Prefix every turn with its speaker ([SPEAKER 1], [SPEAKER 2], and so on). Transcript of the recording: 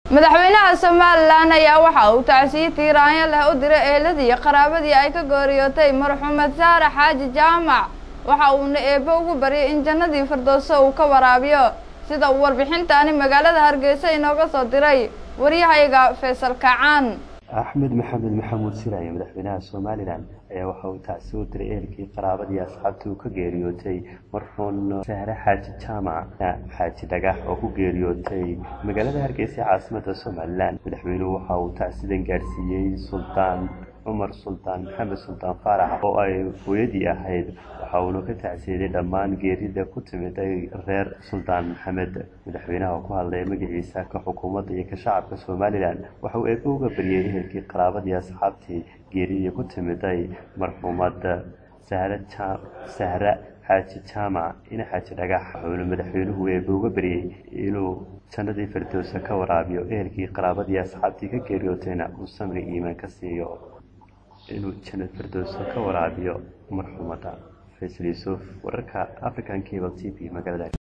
[SPEAKER 1] madaxweynaha somalilan ayaa waxa uu tacsiye tiiraanyo leh u diray eeladii iyo qaraabadii ay ka gooriyootay marxumed saare xaaji jaamac waxa uuna eebbe ugu baryay in jannadii firdowso uu ka waraabiyo sida uu warbixintaani magaalada hargeysa inooga soo diray waryahayga faysal kacaan
[SPEAKER 2] axmed maxamed maxamuud siraaye madaxweynaha somalilan ayaa waxa uu tacsi u diray ehelkii qaraabadii asxaabtii uu ka geeriyootay marxuun sahre xaaji jaamac xaaji dhagax oo ku geeriyootay magaalada hargeysa caasimada somalilan madaxweynuhu waxa uu tacsidan gaadhsiiyey suldaan cumar suldaan maxamed suldaan faarax oo ay hooyadii ahayd waxa uuna ka tacsiyaday dhammaan geerida ku timid reer suldaan maxamed madaxweynaha oo ku hadlaya magaciisa ka xukuumadda iyo ka shacabka somalilan waxa uu eebbe uga baryay ehelkii qaraabadii asxaabtii geeridii ku timiday marxuumadda sahra xaaji jaamac ina xaaji dhagax wuxuuna madaxweynuhu eebbe uga baryey inuu jannadii firdowsa ka waraabiyo ehelkii qaraabadii asxaabtii ka geeriyootayna uu samri iimaan ka siiyo inuu jannad firdowsa ka waraabiyo marxuumadda faysal yuusuf wararka african cable t v magaalada